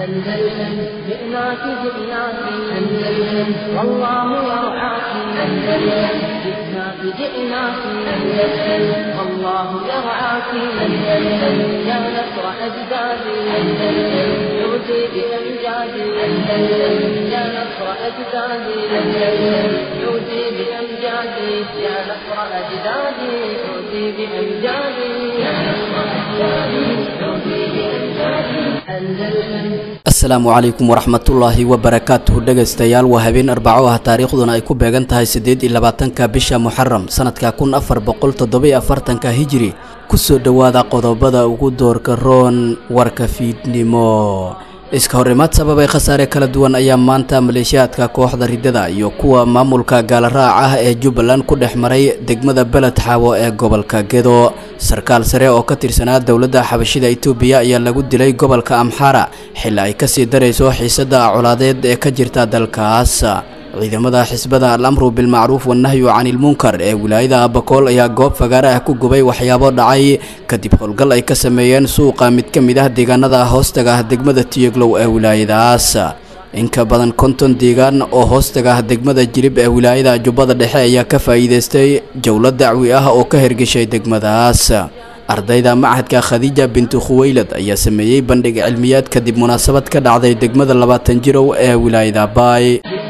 أندلسن جئناك جئناك أندلسن والله يرعاك أندلسن جئناك جئناك أندلسن والله يرعاك أندلسن يا نصر أجدادي أندلسن عودي بأمجادي أندلسن يا نصر أجدادي أندلسن عودي بأمجادي يا نصر أجدادي عودي بأمجادي يا نصر أجدادي عودي بأمجادي أندلسن asalaamu calaykum waraxmatullaahi wabarakaatuhu dhegaystayaal waa habeen arbaco ah taariikhduna ay ku beegan tahay siddeed iyo labaatanka bisha muxaram sanadka kun afar boqol toddobiyo afartanka hijiri kusoo dhowaada qodobada ugu doorka roon warka fiidnimo iska horimaad sababay khasaare kala duwan ayaa maanta maleeshiyaadka kooxda riddada iyo kuwa maamulka gaalaraac ah ee jubbaland ku dhex maray degmada beled xaawo ee gobolka gedo sarkaal sare oo ka tirsanaa dowladda xabashida itoobiya ayaa lagu dilay gobolka amxara xilli ay kasii darayso xiisada colaadeed ee ka jirta dalkaas ciidamada xisbada al amru bilmacruuf wanahyu canilmunkar ee wilaayada abakool ayaa goob fagaare ah ku gubay waxyaabo dhacay kadib howlgal ay ka sameeyeen suuqa mid ka mid ah deegaanada hoostaga ah degmada tiyeglow ee wilaayadaas in ka badan konton deegaan oo hoostaga ah degmada jilib ee wilaayada jubbada dhexe ayaa ka faa'iidaystay jowlo dacwi ah oo ka hergeshay degmadaas ardayda machadka khadiija bintu khuweylad ayaa sameeyey bandhig cilmiyaad kadib munaasabad ka dhacday degmada labaatan jirow ee wilaayada baay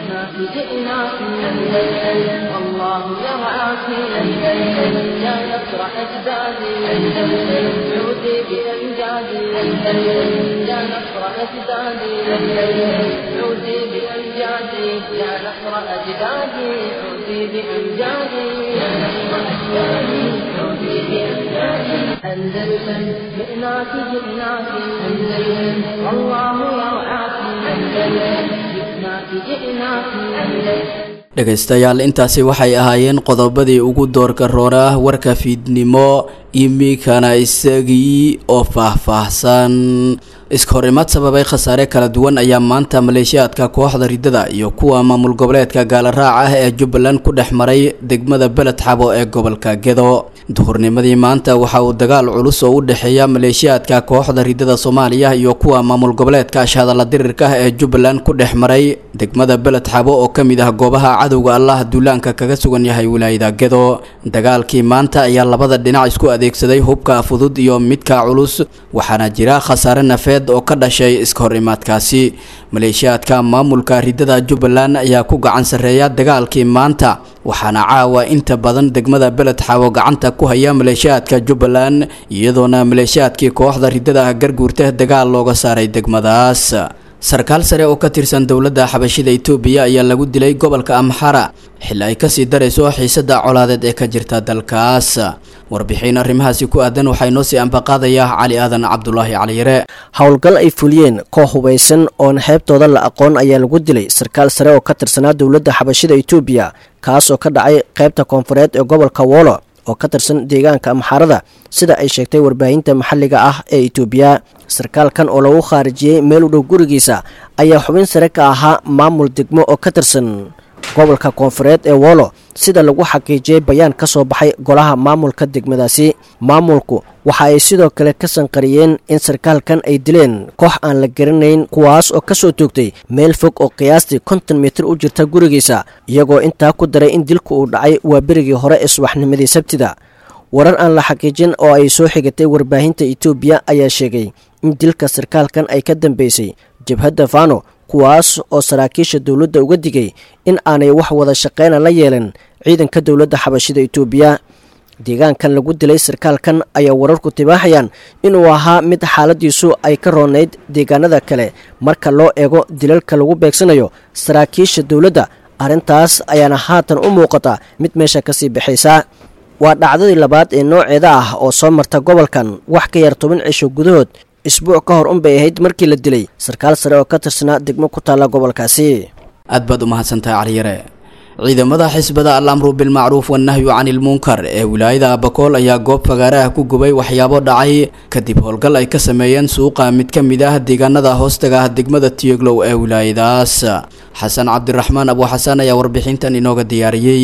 جئناك أندلسن والله يرعاك أندلسن يا نصر أجدادي أندلسن عودي بأمجادي أندلسن يا نصر أجدادي أندلسن عودي بأمجادي يا نصر أجدادي عودي بأمجادي يا نصر أجدادي عودي بأمجادي أندلسن جئناك جئناك أندلسن والله يرعاك أندلسن جئناك جئناك أندلسن dhegaystayaal intaasi waxay ahaayeen qodobadii ugu doorka roora warka fiidnimo imikana isagii oo faahfaahsan iska horimaad sababay khasaare kala duwan ayaa maanta maleeshiyaadka kooxda riddada iyo kuwa maamul goboleedka gaalaraac ah ee jubbaland ku dhex maray degmada beled xabo ee gobolka gedo duhurnimadii maanta waxa uu dagaal culus oo u dhexeeya maleeshiyaadka kooxda riddada soomaaliya iyo kuwa maamul goboleedka ashhadalla dirirka ah ee jubbaland ku dhex maray degmada beled xabo oo ka mid ah goobaha cadowga allah duulaanka kaga sugan yahay wilaayada gedo dagaalkii maanta ayaa labada dhinac isku adeegsaday hubka fudud iyo midka culus waxaana jira khasaare nafeed oo ka dhashay iska horimaadkaasi maleeshiyaadka maamulka riddada jubbaland ayaa ku gacan sarreeya dagaalkii maanta waxaana caawa inta badan degmada beled xaawo gacanta ku haya maleeshiyaadka jubbaland iyadoona maleeshiyaadkii kooxda riddada garguurta dagaal looga saaray degmadaas sarkaal sare oo ka tirsan dowladda xabashida itoobiya ayaa lagu dilay gobolka amxara xilli ay kasii darayso xiisada colaadeed ee ka jirta dalkaas warbixin arrimahaasi ku aadan waxaa inoo sii ambaqaadaya cali aadan cabdulaahi caliyare howlgal ay fuliyeen koox hubaysan oon xeebtooda la aqoon ayaa lagu dilay sarkaal sare oo ka tirsanaa dowladda xabashida itoobiya kaas oo ka dhacay qaybta koonfureed ee gobolka woolo oo ka tirsan deegaanka amxaarada sida ay sheegtay warbaahinta maxalliga ah ee itoobiya sarkaalkan oo lagu khaarijiyey meel u dhow gurigiisa ayaa xubin sare ka ahaa maamul degmo oo ka tirsan gobolka koonfureed ee woolo sida lagu xaqiijiyey bayaan ka soo baxay golaha maamulka degmadaasi maamulku waxa ay sidoo kale ka sanqariyeen in sarkaalkan ay dileen koox aan la garanayn kuwaas oo kasoo toogtay meel fog oo qiyaastii konton mitir u jirta gurigiisa iyagoo intaa ku daray in dilku uu dhacay waa berigii hore ee subaxnimadii sabtida warar aan la xaqiijin oo ay soo xigatay warbaahinta itoobiya ayaa sheegay in dilka sarkaalkan ay ka dambeysay jabhadda fano kuwaas oo saraakiisha dowladda uga digay in aanay wax wada shaqeyna la yeelan ciidanka dowladda xabashida itoobiya deegaankan lagu dilay sarkaalkan ayaa wararku tibaaxayaan inuu ahaa mid xaaladiisu ay ka roonayd deegaanada kale marka loo eego dilalka lagu beegsanayo saraakiisha dowladda arrintaas ayaana haatan u muuqata mid meesha kasii baxaysa waa dhacdadii labaad ee nooceeda ah oo soo marta gobolkan wax ka yar toban cisho gudahood isbuuc ka hor unbay ahayd markii la dilay sarkaal sare oo ka tirsanaa degmo ku taalla gobolkaasi aad baad u mahadsantahay caliyare ciidamada xisbada al amru bilmacruuf wanahyu canilmunkar ee wilaayada abakool ayaa goob fagaare ah ku gubay waxyaabo dhacay kadib howlgal ay ka sameeyeen suuqa mid ka mid ah deegaanada hoostaga ah degmada tiyoglow ee wilaayadaas xasan cabdiraxmaan abu xasan ayaa warbixintan inooga diyaariyey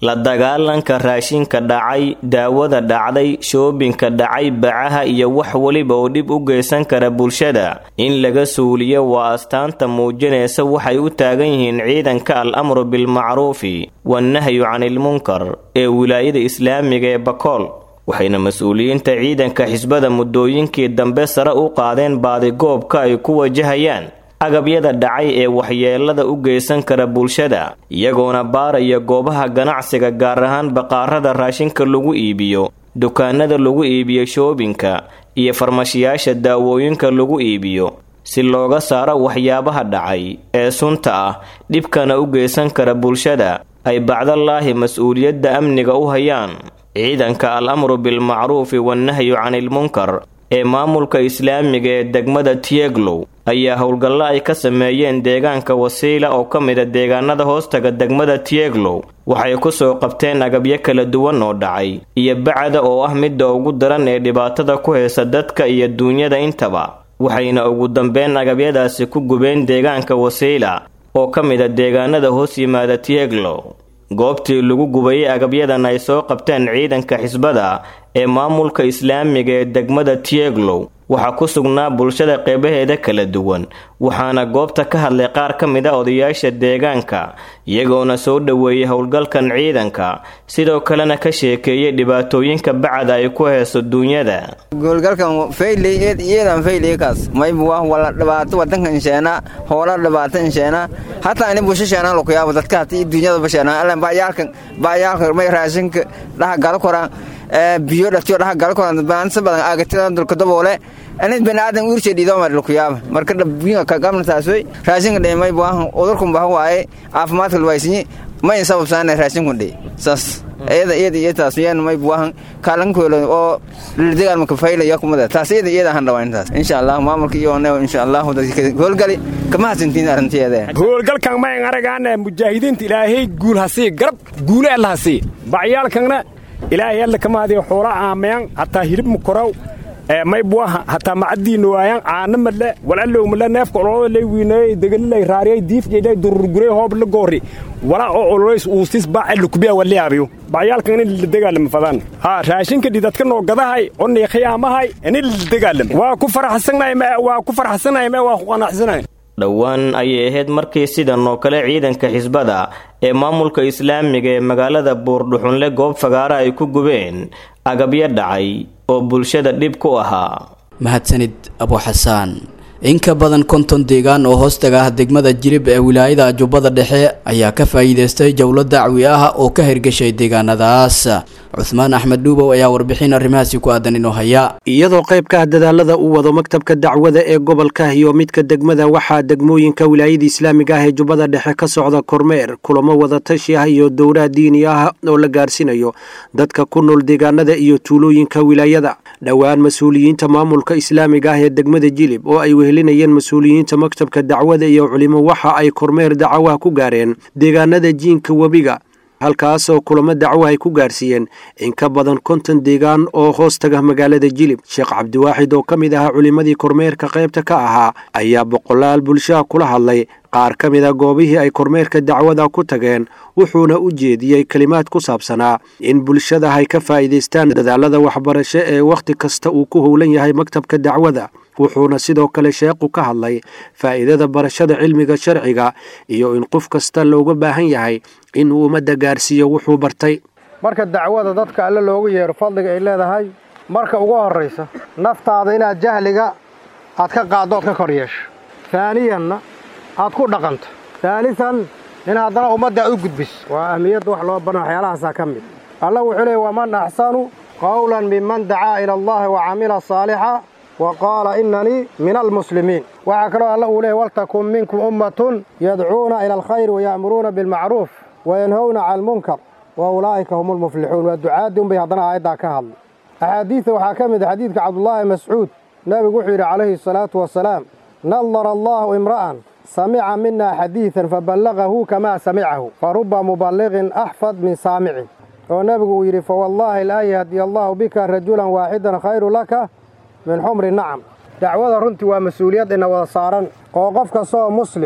la dagaalanka raashinka dhacay daawada dhacday shoobinka dhacay bacaha iyo wax weliba oo dhib u geysan kara bulshada in laga suuliyo waa astaanta muujinaysa waxay u taagan yihiin ciidanka al amru bilmacruufi wannahyu canilmunkar ee wilaayada islaamiga ee bakool waxayna mas-uuliyiinta ciidanka xisbada muddooyinkii dambe sare u qaadeen baadigoobka ay ku wajahayaan agabyada dhacay ee waxyeelada u geysan kara bulshada iyagoona baaraya goobaha ganacsiga gaar ahaan baqaarada raashinka lagu iibiyo dukaanada lagu iibiyo shoobinka iyo farmashiyaasha daawooyinka lagu iibiyo si looga saaro waxyaabaha dhacay ee sunta ah dhibkana u geysan kara bulshada ay bacdalaahi mas-uuliyadda amniga u hayaan ciidanka al amru bilmacruufi wannahyu canilmunkar ee maamulka islaamiga ee degmada tieglow ayaa howlgallo ay ka sameeyeen deegaanka wasiila oo ka mida deegaanada hoostaga degmada tieglow waxay ku soo qabteen agabyo kala duwan oo dhacay iyo bacda oo ah midda ugu daran ee dhibaatada ku haysa dadka iyo duunyada intaba waxayna ugu dambeyn agabyadaasi ku gubeen deegaanka wasiila oo ka mida deegaanada hoos yimaada tieglow goobtii lagu gubayay agabyadan ay soo qabteen ciidanka xisbada ee maamulka islaamiga ee degmada tieglow waxaa ku sugnaa bulshada qeybaheeda kala duwan waxaana goobta ka hadlay qaar ka mid a odayaasha deegaanka iyagoona soo dhoweeyay howlgalkan ciidanka sidoo kalena ka sheekeeyay dhibaatooyinka bacda ay ku hayso duunyada goolgalkan faylyeedan fayliykaas maybu wah wala dhibaato wadanka insheena hoola dhibaato insheena hataa ini busho sheenaan lukuyaabo dadka hatii duunyadaba sheenaan allan baayaalkan baayaalka may raashinka dhaha galo koraan biyo dhatiyo dhaha galo koraan baansa badan aagatidan dulka daboole anid baniaadan uurse dhiidoma lukuyaaba marka dhabiinga kagamnataasoy raashinka dhe may buahan udurkun baha waaye caafimaadka luwaysinyi mayn sababsaana raashinkun dhe saas iyada iyada iyo taas yaan may buahan kaalankoolo oo lildegaan maka faylaya kumada taas iyada iyada han dhawaan taas insha allah maamulka iyo ne insha allah dadka howlgali kama hasantiin arrinteeda howlgalkan mayn aragaan mujaahidiinta ilaahay guul hasii garab guule alla hasii bacyaalkanna ilaahay alla kama hadiyo xoola aamayan hataa hilib mukorow may buaha hataa macadiina waayan caana madle walallow madle neefka ololada lay wiineeyey degalilay raariyay diifjeylay dururguray hoob la goori wala oo ololays uusis baace lukubiya waliyaabiyo bacyaalkan in la dagaalamo fadaan haa raashinka dhidadka noo gadahay oo niiqiyaamahay in la dagaalamo waa ku faraxsanahay waa ku faraxsanahay ma waa ku qanacsanahay dhowaan ayay ahayd markii sidan oo kale ciidanka xisbada ee maamulka islaamiga ee magaalada buurdhuxunle goob fagaara ay ku gubeen agabyo dhacay oo bulshada dhib ku ahaa mahadsanid abuxasaan in ka badan konton deegaan oo hoostaga ah degmada jirib ee wilaayada jubbada dhexe ayaa ka faa'iidaystay jowlo dacwi ah oo ka hirgashay deegaanadaas cuhmaan axmed dhuubow ayaa warbixin arrimahaasi ku aadan inoo haya iyadoo qayb ka ah dadaalada uu wado maktabka dacwada ee gobolka iyo midka degmada waxaa degmooyinka wilaayada islaamiga ah ee jubbada dhexe ka socda kormeer kulamo wadatashi ah iyo dowlaha diini ah oo la gaarsiinayo dadka ku nool deegaanada iyo tuulooyinka wilaayada dhowaan mas-uuliyiinta maamulka islaamiga ah ee degmada jilib oo ay wehelinayeen mas-uuliyiinta maktabka dacwada iyo culimo waxa ay kormeer dacawaha ku gaareen deegaanada jiinka webiga halkaas oo kulamo dacwo ay ku gaarsiiyeen in ka badan konton deegaan oo hoos taga magaalada jilib sheekh cabdiwaaxid oo ka mid ahaa culimmadii kormeerka qaybta ka ahaa ayaa boqolaal bulshaha kula hadlay qaar ka mid a goobihii ay kormeerka dacwada ku tageen wuxuuna u jeediyey kelimaad ku saabsanaa in bulshada ay ka faa'iidaystaan dadaalada waxbarasho ee wakhti kasta uu ku howlan yahay maktabka dacwada wuxuuna sidoo kale sheekhu ka hadlay faa'iidada barashada cilmiga sharciga iyo in qof kasta looga baahan yahay inuu ummadda gaarsiiyo wuxuu bartay marka dacwada dadka alle loogu yeero fadliga ay leedahay marka ugu horraysa naftaada inaad jahliga aad ka qaaddo ood ka kor yeesho taaniyanna aad ku dhaqanto taalisan in haddana ummadda aad u gudbiso waa ahmiyadda wax loo baran waxyaalahaasaa ka mid alla wuxuu leeyay waman axsanu qawlan minman dacaa ila allahi wa camila saalixa wa qaala innanii min almuslimiin waxaa kaloo alla uu leeyay waltakun minkum ummatun yadcuuna ila alkhayr waya'muruuna bilmacruuf wayanhowna cala almunkar wa ulaa'ika hum almuflixuun waa ducaadii unbay haddana aayaddaa ka hadlay axaadiidta waxaa ka mid a xadiidka cabdullaahi mascuud nebigu wuxuu yidhi calayhi asalaatu wasalaam nadara allaahu imra'an samica mina xadiidan faballagahu kamaa samicahu fa ruba muballiqin axfad min saamicin oo nebigu uu yidhi fawallaahi laa yahdiya allaahu bika rajulan waaxidan khayru laka min xumri nacam dacwada runtii waa mas-uuliyad ina wada saaran oo qof kasta oo muslim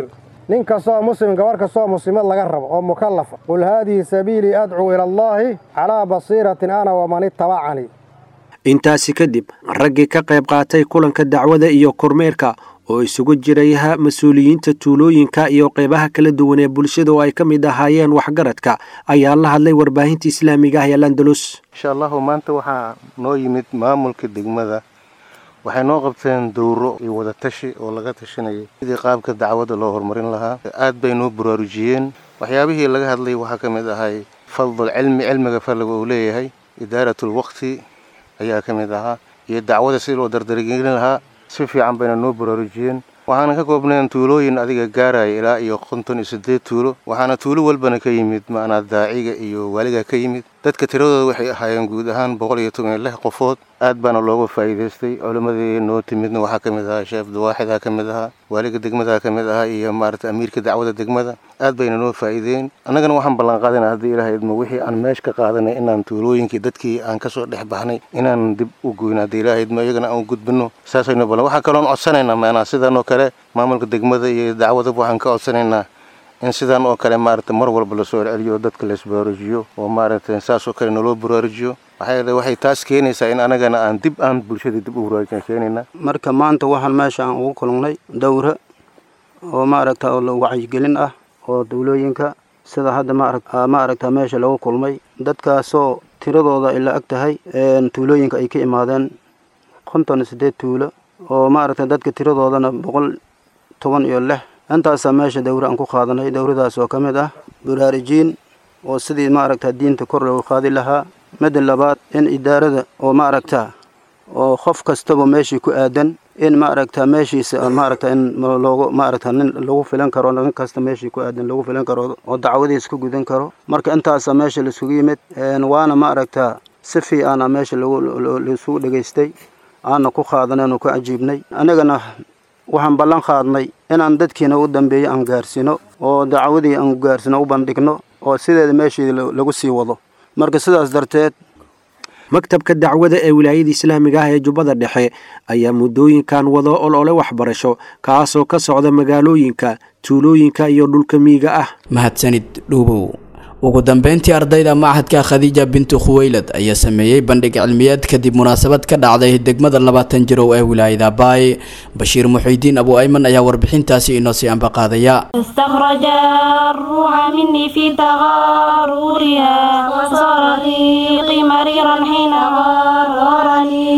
nin kastoo muslim gabarh kastoo muslimad laga rabo oo mukallafa qul haadihi sabiilii adcuu ila allaahi calaa basiiratin ana waman ittabacanii intaasi kadib raggii ka qayb qaatay kulanka dacwada iyo kormeerka oo isugu jiraya mas-uuliyiinta tuulooyinka iyo qeybaha kala duwan ee bulshada oo ay ka mid ahaayeen waxgaradka ayaa la hadlay warbaahinta islaamiga ah ee landalus insha allahu maanta waxaa noo yimid maamulka degmada waxay noo qabteen dowro iyo wadatashi oo laga tashanayay sidii qaabka dacwadda loo horumarin lahaa aad bay noo baraarujiyeen waxyaabihii laga hadlay waxaa ka mid ahay fadl cilmi cilmiga fadliga uu leeyahay idaaratul waqti ayaa ka mid ahaa iyo dacwada sidii loo dardargelin lahaa si fiican bayna noo baraarujiyeen waxaana ka koobnayn tuulooyin adiga gaaraya ilaa iyo konton iyo siddeed tuulo waxaana tuulo walbana ka yimid ma'anaa daaciga iyo waaliga ka yimid dadka tiradooda waxay ahaayeen guud ahaan boqol iyo toban iyo lix qofood aad baana looga faa'iidaystay culimmadii noo timidna waxaa ka mid ahaa sheef dawaaxidaa ka mid ahaa waaliga degmadaa ka mid ahaa iyo maarata amiirka dacwada degmada aad bayna noo faa'iideen annagana waxaan ballanqaadana haddii ilaah idmo wixii aan meesh ka qaadanay inaan tuulooyinkii dadkii aan kasoo dhex baxnay inaan dib u goyno haddii ilaah idmo iyagana aan u gudbino saasaynu ballan waxaa kaloon codsanaynaa maanaa sidan oo kale maamulka degmada iyo dacwadaba waxaan ka codsanaynaa in sidan oo kale maarata mar walba lasoo celceliyo dadka laisbaraarujiyo oo maaragta saas oo kale naloo baraarujiyo maxaa yeele waxay taas keenaysaa in anagana aan dib aan bulshadii dib u baraarujin keenayna marka maanta waxaan meesha aan ugu kulannay dowra oo maaragta oo wacyigelin ah oo dawlooyinka sida hadda ma aragta meesha lagu kulmay dadkaasoo tiradooda ay la ag tahay tuulooyinka ay ka imaadeen konton iyo siddeed tuulo oo maaragta dadka tiradoodana boqol toban iyo lix intaasaa meesha dowra aan ku qaadanay dowradaas oo ka mid ah baraarijiin oo sidii maaragta diinta kor loogu qaadi lahaa midda labaad in idaarada oo maaragta oo qof kastaba meeshii ku aadan in maaragta meeshiisa maaragta in loogu maaragta nin lagu filan karo nin kasta meeshii ku aadan lagu filan karo oo dacwadiisa ku gudan karo marka intaasaa meesha laisugu yimid waana maaragta si fiicana meesha laisugu dhegaystay aana ku qaadanay oo ku cajiibnay anigana waxaan ballan qaadnay inaan dadkiina u dambeeyo aan gaarsino oo dacwadii aan gaarsino u bandhigno oo sideeda meeshii lagu sii wado marka sidaas darteed maktabka dacwada ee wilaayada islaamiga ah ee jubbada dhexe ayaa muddooyinkan wado olole waxbarasho kaasoo ka socda magaalooyinka tuulooyinka iyo dhulka miyiga ah mahadsanid dhuubow ugu dambeyntii ardayda machadka khadiija bintu khuweylad ayaa sameeyey bandhig cilmiyeed kadib munaasabad ka dhacday degmada labaatan jirow ee wilaayada baay bashiir muxiidiin abu ayman ayaa warbixintaasi inoo sii ambaqaadaya استخرج الروح مني في تغارورها وصار ريقي مريرا حين غارني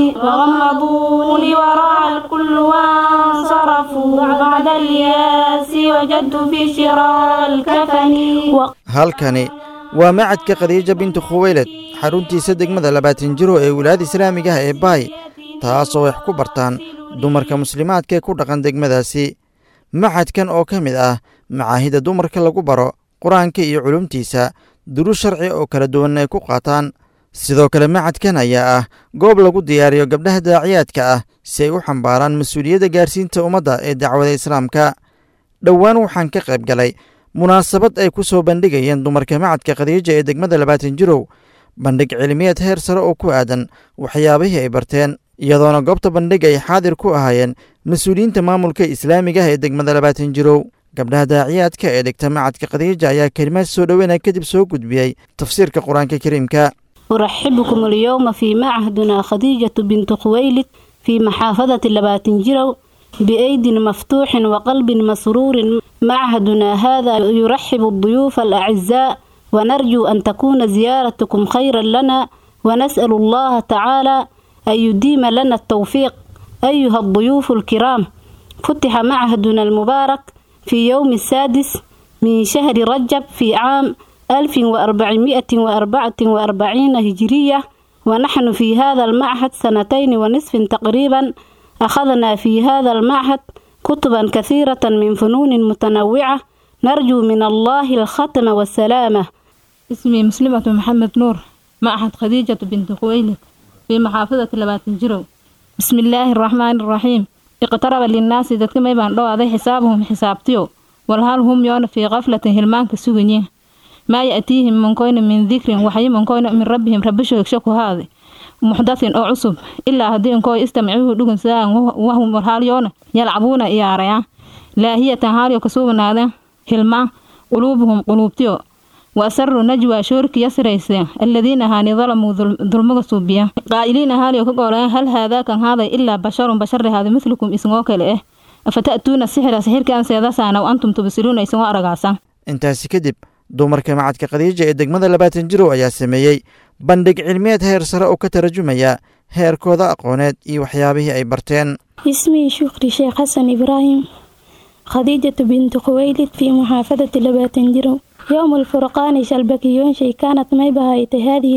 فغمضوني وراء الكل وانصرفوا بعد الياس وجدت في شراء الكفن halkani waa macadka khadiija bintu khuweylad xaruntiisa degmada labaatan jiro ee wilaayada islaamiga ah ee baay taasoo wax ku bartaan dumarka muslimaadka ee ku dhaqan degmadaasi macadkan oo ka mid ah macaahida dumarka lagu baro qur-aanka iyo culumtiisa duru sharci oo kala duwan ay ku qaataan sidoo kale macadkan ayaa ah goob lagu diyaariyo gabdhaha daaciyaadka ah si ay u xambaaraan mas-uuliyadda gaarsiinta ummadda ee dacwada islaamka dhowaan waxaan ka qayb galay munaasabad ay ku soo bandhigayeen dumarka macadka khadiija ee degmada labaatan jirow bandhig cilmiyeed heer sare oo ku aadan waxyaabihii ay barteen iyadoona goobta bandhig ay xaadir ku ahaayeen mas-uuliyiinta maamulka islaamiga ah ee degmada labaatan jirow gabdhaha daaciyaadka ee dhigta macadka khadiija ayaa kelimaad soo dhoweynaya kadib soo gudbiyey tafsiirka qur-aanka kariimka أرحبكم اليوم في معهدنا خديجة بنت خويلد في محافظة لباتنجرو بأيد مفتوح وقلب مسرور معهدنا هذا يرحب الضيوف الأعزاء ونرجو أن تكون زيارتكم خيرا لنا ونسأل الله تعالى أن يديم لنا التوفيق أيها الضيوف الكرام فتح معهدنا المبارك في يوم السادس من شهر رجب في عام 1444 هجرية ونحن في هذا المعهد سنتين ونصف تقريبا أخذنا في هذا المعهد كتبا كثيرة من فنون متنوعة نرجو من الله الختم والسلامة اسمي مسلمة محمد نور معهد خديجة بنت خويلد في محافظة لباتنجرو بسم الله الرحمن الرحيم اقترب للناس ذاتك ما يبان لو هذا حسابهم حسابتيو والهال هم يون في غفلة هلمان كسوغنيه ما يأتيهم من كون من ذكر وحي من كون من ربهم ربشو يكشكو هذا محدث أو عصب إلا هدين كو استمعوه دقن ساعة وهم مرحال يون يلعبون إياريا لا هي تهاري وكسوبنا هذا hilmaan quluubuhum quluubtiyo wa asaruu najwa shoorki yasrayse aladiina ahaani dalamuu dulmaga suubiya qaa'iliin ahaaliyo ka gooleen hal haadaa kan haaday ilaa basharun bashari haada midlukum isngoo kale eh afata'tuuna sixira sixirkaan seedasaana wa antum tubsiruuna isngoo aragaasan intaasi kadib dumarka macadka khadiija ee degmada labaatan jirow ayaa sameeyey bandhig cilmiyeed heer sare oo ka tarjumaya heerkooda aqooneed iyo waxyaabihii ay barteen اسمي شكري شيخ حسن إبراهيم خديجة بنت خويلد في محافظة لباتنجرو يوم الفرقان شلبكيون شي كانت ميبهايت هذه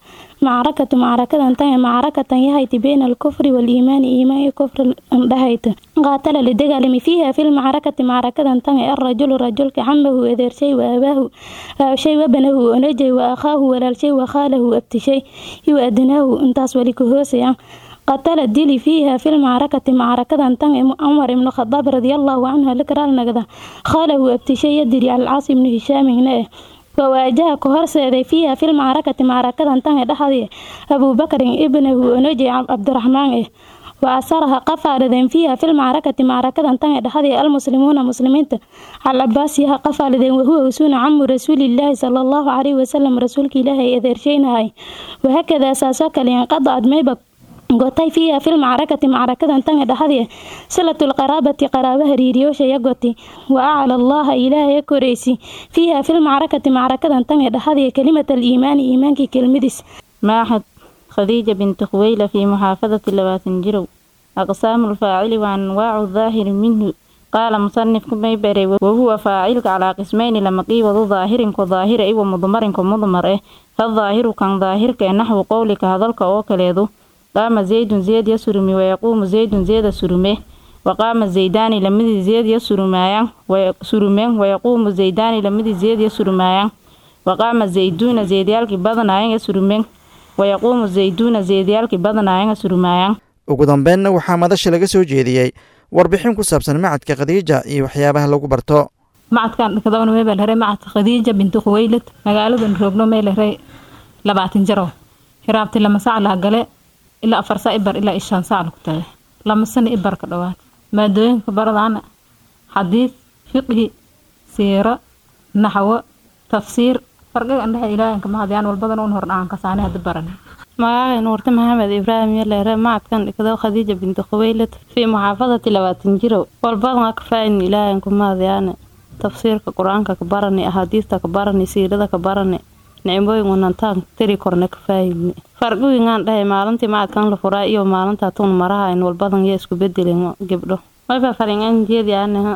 المعركة معركة انتهى معركة يهيت بين الكفر والإيمان إيمان كفر اندهيت قاتل لدقالم فيها في المعركة معركة انتهى الرجل رجل كعمه إذر شيء وأباه أو شيء وابنه ونجي وأخاه ولا شيء وخاله أبت شيء يؤدناه انتاس ولكهوسيا قتل الدلي فيها في المعركة معركة انتهى عمر بن الخطاب رضي الله عنه لكرال نقدة خاله أبتشي يدري على العاص بن هشام هنا وواجه كهرسة فيها في المعركة معركة انتهى دحضي أبو بكر ابنه نجي عبد الرحمن وأسرها قفال فيها في المعركة معركة انتهى دحضي المسلمون مسلمين على عباسها قفال وهو وسون عم رسول الله صلى الله عليه وسلم رسولك الله إذا هاي وهكذا أساسك لينقضى ميبك gotay fiiha fil macrakati macrakadan tanga dhexdee silatul qaraabati qaraaba hariiriyoosha goti wa acla allaha ilaahay koraysi fiiha fil macrakati macrakadan tanga dhexdee kalimat aliimaani iimaankii kelmadiis maaxad khadiija binti khuweyla fii muxaafadati labaatan jirow aqsaamu lfaacili wa anwaacu daahiri minhu qaala musanifku may baray wahuwa faacilka calaa qismayni lama qiibadu daahirinku daahira iwa mudmarinku mudmar eh fadaahiru kan daahirka ee naxwu qowlika hadalka oo kaleedu qaama zaydun zeed ya surumi wayaquumu zaydun zeeda surume waqaama zaydaani lamidii zeed ya surumaayaan surumeen wayaquumu zaydaani lamidii zeed ya surumaayaan waqaama zayduuna zeedyaalkii badanaayan ya surumeen wayaquumu zayduuna zeedyaalkii badanaayan ya surumaayaan ugu dambeynna waxaa madasha laga soo jeediyey warbixin ku saabsan macadka khadiija iyo waxyaabaha lagu barto macadkan dhakadawna meebaa lahay macadka khadiija binti khuweylad magaaladan roogno mee lahay labaatan jaro hiraabti lama sac laha gale ilaa afar saa ibar ilaa ishaan saac lagu tagay lama sano ibar ka dhowaad maadooyinka baradaana xadiid fiqhi siiro naxwo tafsiir farqiga andhexe ilaahanka mahadiyaan walbadan un hordhaan kasaane hadda baran magacay nuurte maxamed ibraahim yaleere macadkan dhigdo khadiija binti khuweylad fii muxaafadati labaatan jirow walbadan ka faa'idni ilaahanku mahadiyaane tafsiirka qur-aanka ka barani axaadiista ka barani siirada ka barani nicmooyin wanantaan tiri korna ka faahidni farqigingaan dhahay maalintii macadkan la furaa iyo maalintaa tuun maraha in walbadan yaa isku bedelin gebdho wayba faringan jeedi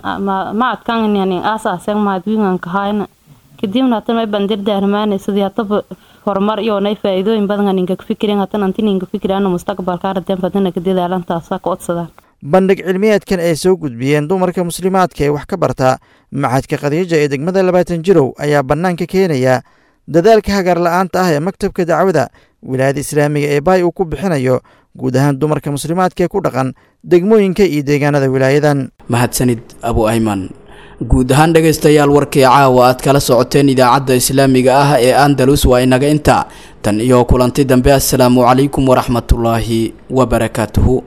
macadkan yani aasaasen mahadwiingan kahayna kadibna hatan may bandir daarmaane sidii hataba horumar iyo nay faa'iidooyin badan ninka fikirin hatan anti ninka fikirana mustaqbalka aradan fadana ka dadaalantaasa ka odsadaan bandhig cilmiyeedkan ay soo gudbiyeen dumarka muslimaadka ee wax ka barta macadka khadiija ee degmada labaatan jirow ayaa bannaanka keenaya dadaalka hagaar la-aanta ah ee maktabka dacwada wilaayada islaamiga ee baay uu ku bixinayo guud ahaan dumarka muslimaadka ee ku dhaqan degmooyinka iyo deegaanada wilaayadan mahadsanid abu ayman guud ahaan dhegaystayaal warkii caawa aad kala socoteen idaacadda islaamiga ah ee andalus waa inaga inta tan iyo kulanti dambe assalaamu calaykum waraxmatullaahi wabarakaatuhu